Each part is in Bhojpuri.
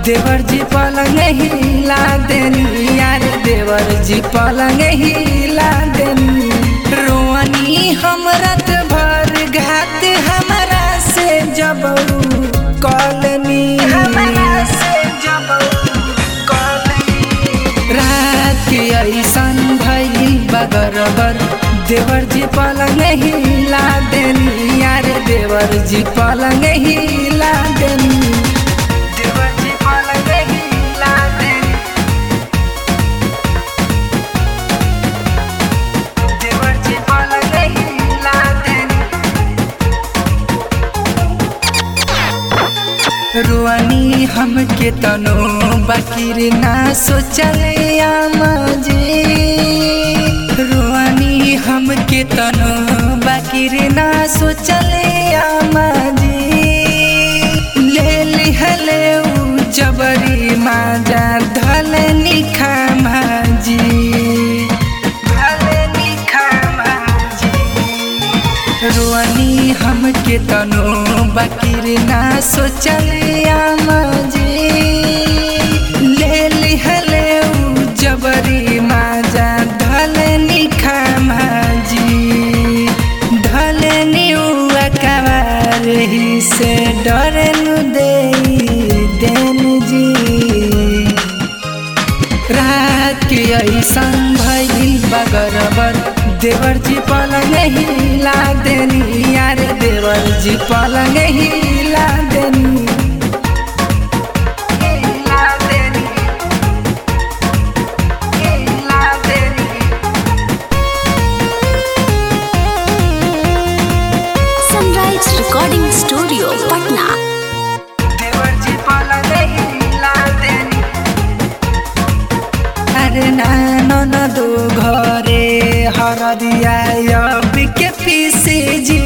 देवर जी पलंग हिला देनी यार देवर जी पलंग हिला देनी रोनी हम रात भर घात हमारा से जब कॉलनी हमारा से जब रात के ऐसन भइल बगरबर देवर जी पलंग हिला देनी यार देवर जी पलंग हिला देनी देवर जी पलंग हिला देनी देवर जी पलंग हिला देनी रुआनी हमके तनो बाकिर ना सोचले आमाजे रुआनी हमके तनो बाकिर ना सोचले आमाजे ले लिहले उ जबरी माजा धलनी खामाजी धलनी खामाजी रुआनी हमके तनो बाकिर ना सोचले आमाजे ले लिहले उ जबरी माजा धलनी खामाजी धलनी उ अकबार ही से डरनु दे देन जी रात के ऐसन भइल बगरबर देवर जी पलंग हिला देनी यार देवर जी पलंग हिला देनी हिला देनी हिला देनी सनराइज रिकॉर्डिंग स्टूडियो पटना देवर जी पलंग हिला देनी अरे नानो न दो घरे हरदिया के पीसे जी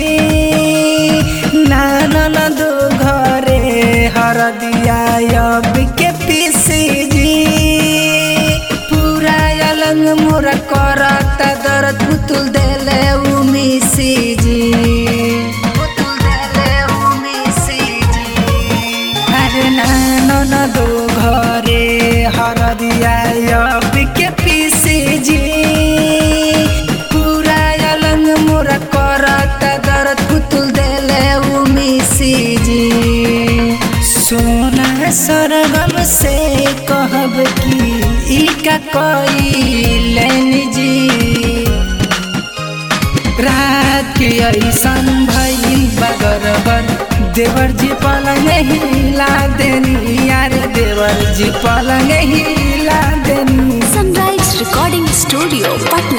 नानो न दो घरे हरदिया के पीसे जी पूरा अलंग मोरा करता दर्द पुतुल देले उमिसी जी पुतुल देले उमिसी जी अरे नानो न दो घरे हरदिया के पीसे जी पूरा अलंग मोरा करता दर्द पुतुल देले उमिसी जी सोना सरगम से कहब की ई का कैलन जी रात के ऐसन भइल बगरबर देवर जी पलंग हिला देनी यार देवर जी पलंग हिला देनी सनराइज रिकॉर्डिंग स्टूडियो पटना